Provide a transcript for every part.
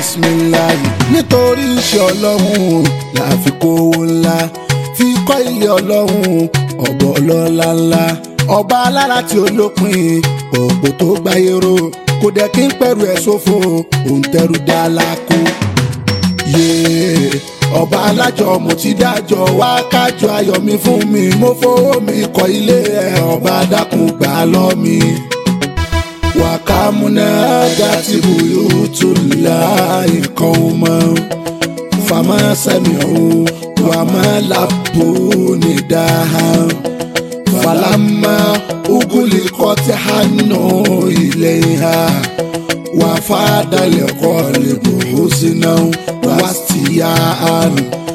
bisimilayi nítorí iṣẹ́ ọlọ́run la fi kówó ńlá fi kọ́ ilé ọlọ́run ọ̀bọ̀ ọlọ́lá ńlá ọba alára tí ó lópin òpó tó gbáyé ró kò dẹ̀ kí n pẹ̀rù ẹ̀ sófo òun tẹrù dá lákú. yéé ọba alájọ mo ti dájọ wá kájọ ayọ̀ mi fún mi mo fowó mi kọ́ ilé ẹ̀ ọba dákun gbà lọ́ mi. wàkàmúná dátì buyutu láì qawman fama sami'u wa ma labbu nidaha falamma uguliqat hannu ilayha wafada liqalbu husnan wastiya'an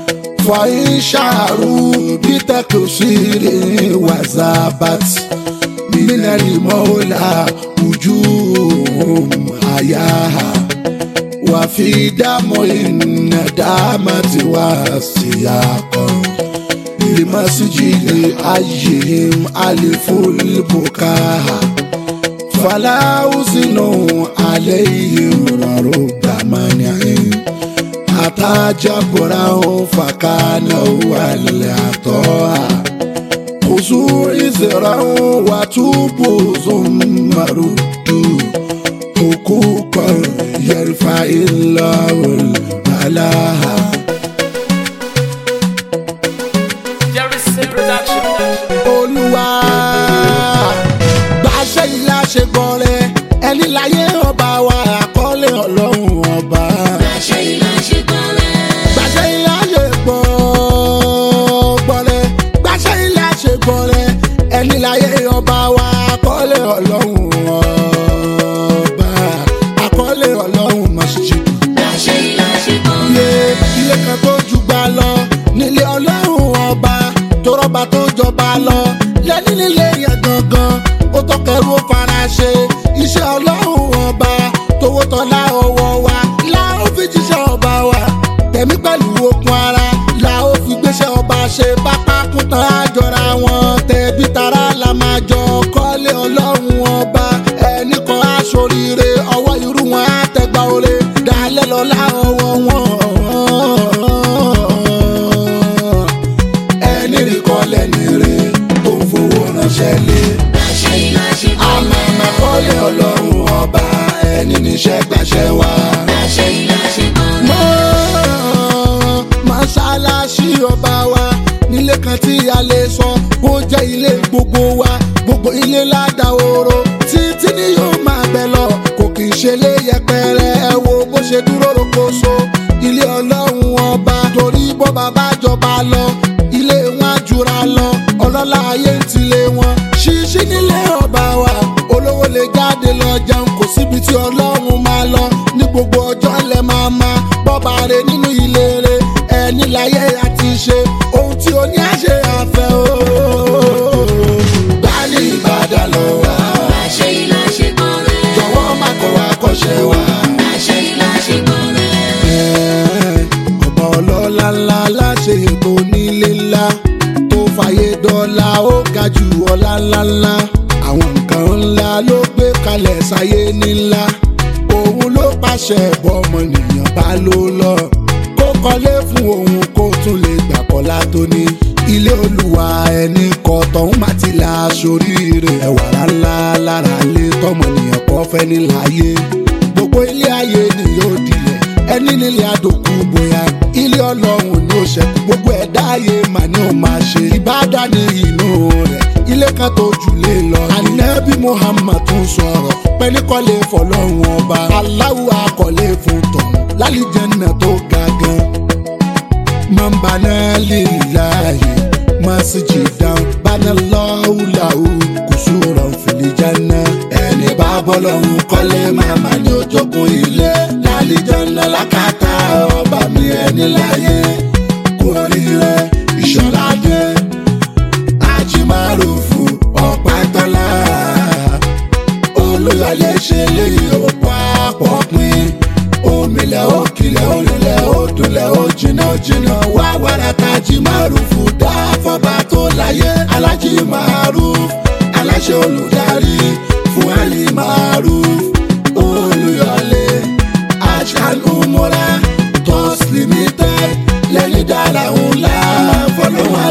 فإنشاروا بتكسير وزابت من المولى وجوههم حياها وفي دم الندامة والسياق لمسجد أيهم ألف البكاء فلا أزن عليهم رب منعهم أتى جبره فكان هو العطاء خذوا إزرا وتوبوا ثم ردوا حقوقا يرفع الله البلاء Jerry's production. olúwa gbàṣẹ ilé àṣegbọrẹ ẹni láyé ọba wa àkọlé ọlọ́run ọba. Àṣẹ ìlà ṣe gbọ́rẹ́. gbàṣẹ ilé àṣegbọ gbọrẹ gbàṣẹ ilé àṣegbọrẹ ẹni láyé ọba wa àkọlé ọlọ́run ọba àkọlé ọlọ́run má ṣe ṣe dùn Àṣẹ ìlà ṣe ilé gbọ́rẹ́. ilé kan tó ju gbà lọ nílé ọlọ́run ọba tó rọ́bà tó jọba lọ lẹ́ni nílé yẹn gangan ó tọkẹrù ó fara ṣe iṣẹ́ ọlọ́run ọba tówó tọ́lá ọwọ́ wa la ó fi jíṣẹ́ ọba wa tẹ̀mí pẹ̀lú okun ara la ó fi gbéṣẹ́ ọba ṣe pápá kún tán àjọra wọn tẹ̀bí tara la máa jọ kọ́lé ọlọ́run ọba ẹnì kan aṣoríire ọwọ́ irú wọn á tẹgbà oore dalẹ̀ lọ́la ọwọ́ wọn. ẹni rí kọ́lẹ̀ ní rè tó ń fowó ránṣẹ́ lé Àṣẹ ìlà ṣe àmọ́ gbọ́rẹ́. kọ́lé ọlọ́run ọba ẹni níṣẹ́ gbàṣẹ wá. Àṣẹ ìlà ṣe gbọ́rẹ́. mọ́ mọ́ṣáláṣí ọba wa nílé kan tí a lè sọ kó jẹ́ ilé gbogbo wa gbogbo ilé ládàáwòrò títí ni yóò máa bẹ̀ lọ kò kì í ṣe lé yẹpẹrẹ ẹ wo bó ṣe dúró rokoṣo ilé ọlọ́run ọba torí bó bàbá jọba lọ ilé wọn á jura lọ ọlọ́lá ayé ń tilé wọn ṣíṣí nílé ọba wa olówó lè jáde lọ jẹun kò síbi tí ọlọ́run máa lọ ní gbogbo ọjọ́ lẹ máa ma bọ́ba rẹ nínú ilé rẹ ẹni láyé àti ṣe ohun tí o ní àṣẹ àfẹ́ o. gbani ìbàdàn lọ wá Àṣẹ ìlà ṣe gbọ́rẹ́. jọ̀wọ́ má kọ̀ wá kọ́ṣẹ́ wá. Àṣẹ ìlà ṣe gbọ́rẹ́. ọba ọlọ́lá ńlá láṣẹ ètò onílé ńlá tó fàyè dọ́là ó ga jù ọlá ńlá ńlá àwọn nǹkan ńlá ló gbé kalẹ̀ sáyé nílá òun ló pàṣẹ bọ́mọnìyàn bá ló lọ kó kọ́lé fún òun kó tún lè gbà kọ́lá tó ní ilé olúwa ẹni kọ tọ̀hún má ti la aṣoríire ẹwà ńlá lára lé tọmọnìyàn kọ́ fẹ́ níláyé gbogbo ilé ayé ni yóò dilẹ̀ ẹni nílé àdókù bóyá ilé ọlọ́run ni ó ṣẹ́kù gbogbo ẹ̀dá ayé mà ní ó máa ṣe ìbádà ní inú rẹ̀ ilé kan tó jù lé lọ. ànábì muhammad tún sọ̀rọ̀ pẹ̀lú kọ́lé fọlọ́run ọba aláwọ̀ akọ̀lé fún tọ̀hún lálìjẹ́nà tó ga gan. man bana lillahi masjidan bana Allahu lahu kusuran fil janna. ẹni bá bọ́lọ́hún kọ́lé màmá ní ojókun ilé lálìjọ́nà lákàtà ọba mi ẹni láyé kò rí rẹ ìṣọ́ládé ajimarufu ọ̀pátọ́lá olùyọlé ṣe léyìí ó papọ̀ pin omilẹ̀ òkìlẹ̀ olùlẹ̀ òdùlẹ̀ òjìnà òjìnà wá wàrà tajimarufu dá fọba tó láyé alájimaruf aláṣẹ olùdarí fún alimaruf olùyọlé aṣáájú múra.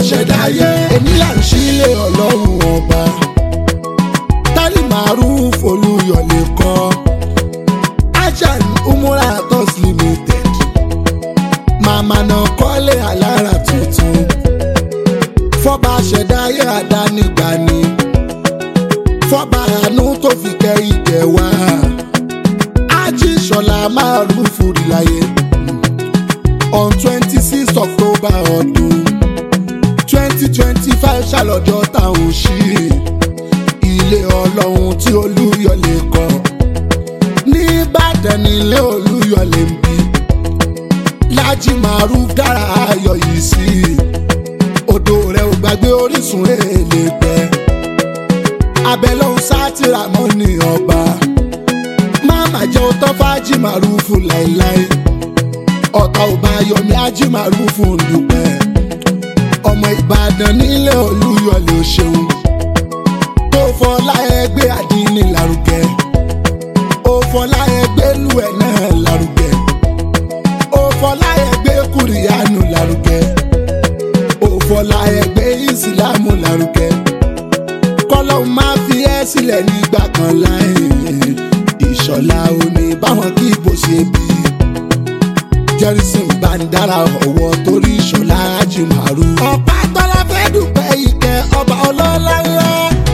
ṣẹ̀dáyé èmi là ń sílé ọlọ́run ọba tálí maruf olúyọ̀lé kọ́ ajan umura tos limited màmá náà kọ́lé alára tuntun fọba ṣẹ̀dáyé àdánigbani fọba àánú tó fi kẹ́ ìjẹ́ wá ajíṣọlá maruf rìláyé on twenty six october ọdún twenty twenty five ṣàlọ́jọ́ táwọn ṣí ilé ọlọ́run tí olúyọ̀lé kọ́ nìbàdàn nílé olúyọ̀lé ń bí lájí maruf dára ayọ̀ yìí sí odò rẹ̀ ò gbàgbé orísun èlé gbẹ abẹ́lọ́hún sátìrà mọ́ ní ọba máma jẹ́ òótọ́ fájì marufu láéláé ọ̀tá ò bá yọmí ájì marufu ń dúpẹ́ ọmọ ìbàdàn nílé olúyọ̀lé ò ṣeun tó fọlá ẹgbẹ́ àdínní lárugẹ ó fọlá ẹgbẹ́ lù ẹ̀ náà lárugẹ ó fọlá ẹgbẹ́ kùrìyànù lárugẹ ó fọlá ẹgbẹ́ ìsìlámù lárugẹ kọ́lọ́hún máa fi ẹ́ sílẹ̀ nígbà kan láì ìṣọ̀lá òní báwọn kí bó ṣe bí jẹ́rìsìn bá ń dára ọ̀wọ́ torí ìṣọ̀lá ajimaru. ọ̀pá tọ́lá fẹ́ dùpẹ́ ìkẹ́ ọba ọlọ́lá ńlá.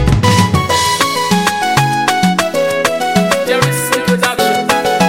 Jerryson Production.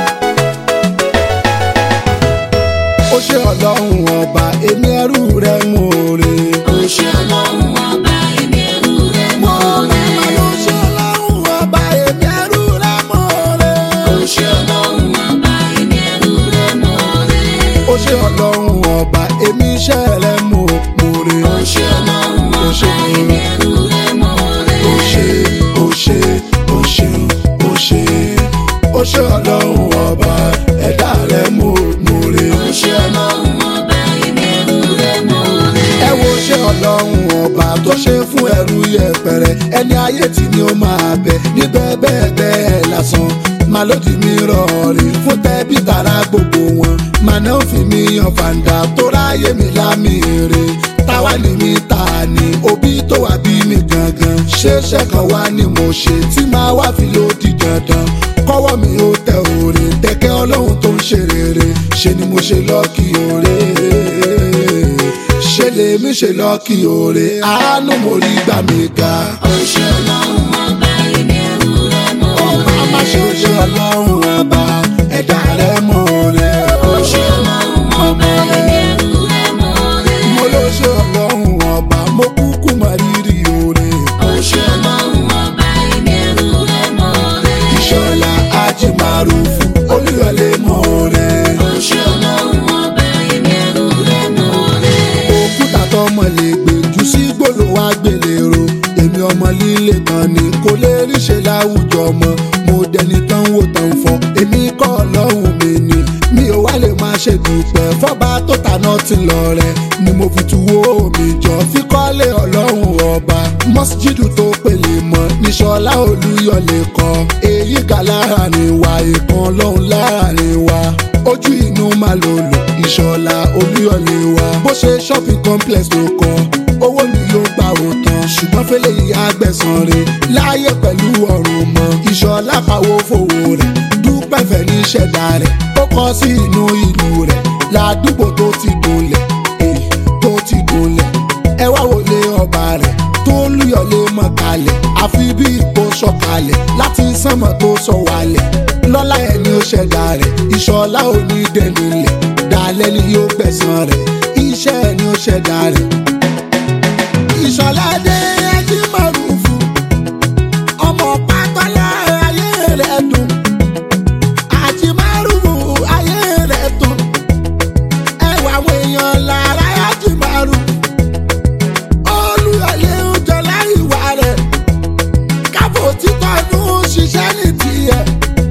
ó ṣe ọlọ́run ọba èmi ẹrú rẹ mú oore. Ó ṣe ọlọ́run ọba èmi ẹrú rẹ̀ mọ́ rẹ̀. ó ṣe ọlọ́run ọba èmi ẹrú rẹ mú oore. Ó ṣe ọlọ́run ọba èmi ẹrú rẹ̀ mọ́ rẹ̀. ó ṣe ọlọ́run ọba èmi iṣẹ́ rẹ mú oore. Ó ṣe ọlọ́run ọba èmi ẹrú rẹ̀ mọ́ rẹ̀. ó ṣe ó ṣe ó ṣe ó ṣe ó ṣe ọlọ́run ọba ẹ̀dá rẹ mú oore. Ó ṣe ọlọ́run ọba èmi ẹrú rẹ̀ mọ́ rẹ̀. ẹ wo ṣé ọlọ́run ọba tó ṣe fún ẹrú yẹpẹrẹ ẹni ayé tí ni ó máa bẹ níbẹ̀ bẹ́ẹ̀ bẹ́ẹ̀ lásán màá lòdì mí rọrí fún tẹ́bí tara gbogbo wọn màá náà fi mí yan fàǹdà tó ráyè mi lámì rè táwa ni mi ta ni òbí tó wà bí mi gangan ṣeéṣe kan wá ni mo ṣe tí màá wá fi lòdì dandan kọ́wọ́ mi ó tẹ òrè tẹ́kẹ́ ọlọ́run tó ń ṣe rere ṣe ni mo ṣe lọ́ọ̀kì òrè ṣe lèmi ṣe lọ́ọ̀kì òrè àánú mo rí gbà mí ga. Ó ṣe ọlọ́run ọba èmi ẹrú rẹ̀ mọ́ ọba rẹ̀. má ṣe ṣe ọlọ́run ọba ẹ̀dá rẹ̀ mọ̀ rẹ̀. Ó ṣe ọlọ́run ọba èmi ẹrú rẹ̀ mọ́ rẹ̀. mo ló ṣe ọlọ́run ọba mo kúkú mọ rírì òrè. Ó ṣe ọlọ́run ọba èmi ẹrú rẹ̀ mọ́ rẹ̀. ìṣọ̀lá ajimarufu olúyọlé mọ̀ rẹ̀. Ó ṣe ọlọ́run ọba èmi ẹrú rẹ̀ mọ́ rẹ̀. òkúta tọmọ lè gbèjú sí gbòòrò wá gbèlérò èmi ọmọ líle kan ni kò lè ríṣe láwùjọ ọmọ mo dẹni tán wò tán fọ èmi kọ́ ọlọ́run mi ni mi ò wá lè máa ṣe dùpẹ́ fọ́ba tó tàná ti lọ rẹ̀ ni mo fi tuwó mi jọ fi kọ́lé ọlọ́run ọba mọ́síjídù tó pèlè mọ́ níṣọ́lá olúyọ̀lé kọ́ èyí ga láàrin wa ìkan lọ́hùn láàrin wa ojú inú máa lò lò ìṣọ̀lá olúyọ̀lé wa bó ṣe shopping complex ló kọ́ owó ni yóò gbà ó tán ṣùgbọ́n fẹ́lẹ́ yìí àgbẹ̀sán rẹ̀ láàyè pẹ̀lú ọ̀run mọ́ ìṣọ̀lá pawó fowó rẹ̀ dúpẹ́ fẹ́ ní ṣẹ̀dá rẹ̀ ó kọ́ sí inú ìlú rẹ̀ ládùúgbò tó ti gúnlẹ̀ èyí tó ti gúnlẹ̀ ẹ wá wọlé ọba rẹ̀ tó lùyọ̀lé mọ̀ kalẹ̀ àfi bí ipò sọ̀kalẹ̀ láti sánmọ̀ tó sọ wálẹ̀ lọ́lá ẹ̀ ni ó ṣẹ̀dá rẹ̀ ìṣọ̀lá onídẹ̀ẹ́nilẹ̀ dalẹ̀ ni yóò gbẹ̀san rẹ̀ iṣẹ́ ẹ̀ ni ó ṣẹ̀dá rẹ̀ ìṣọ̀lá dé ẹjí mọ̀rùfù ọmọ pátọ́lá ayé rẹ̀ dùn àjí mọ̀rùfù ayé rẹ̀ dùn ẹwà àwọn èèyàn lára àjí mọ̀rùfù olùyọ̀lé ń jọlá ìwà rẹ̀ káfọ́ òtítọ́ inú ṣiṣẹ́ ní tiẹ̀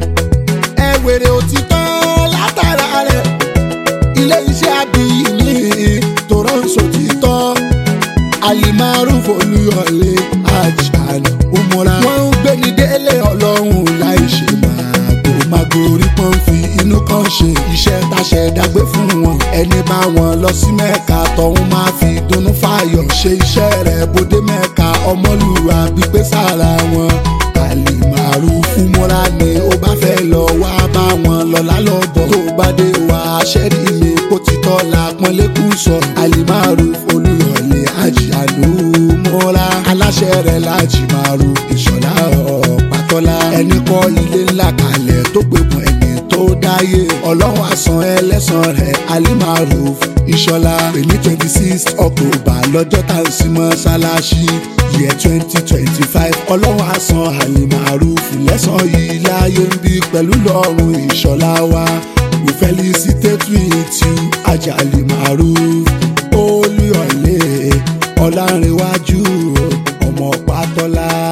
ẹ wèrè òtítọ́ látara rẹ̀ ilé iṣẹ́ abiyì ní toronto títọ́ alimaruf olúyọlé ajan umura. wọ́n ń gbé ní délé ọlọ́run láì ṣe màgò màgòrí pọ́n fi inú kan ṣe iṣẹ́ táṣẹ dágbé fún wọn. ẹni bá wọn lọ sí mẹ́ka tọ́hún máa fi dunnú fàyọ̀ ṣe rẹ̀ bòde mẹ́ka ọmọlúwa gbígbé sára wọn àlìmàrú fún múra ni ó bá fẹ́ lọ wá bá wọn lọ́lá lọ́bọ̀ tó bá dé wá aṣẹ́rí mi kó ti tọ́ la pọ́nlékùn sọ àlìmàrú olùyọ̀lẹ̀ àjìyànú múra aláṣẹ rẹ̀ lájìmàrú ìṣọ̀lá ọ̀pátọ́lá ẹni kọ́ ilé ńlá kalẹ̀ tó gbẹ̀bùn ẹni tó dáyé ọlọ́run àsán ẹlẹ́sàn rẹ̀ alimaruf ìṣọ̀lá èmi twenty six october lọ́jọ́ tá à ń sin mọ́ṣáláṣí year twenty twenty five ọlọ́run àsán alimaruf lẹ́sàn yìí láyé ń bí pẹ̀lú lọ́rùn ìṣọ̀lá wa we felicitate with you ajá alimaruf olúyọ̀lé ọ̀làǹrẹ̀wájú ọmọ pátọ́lá.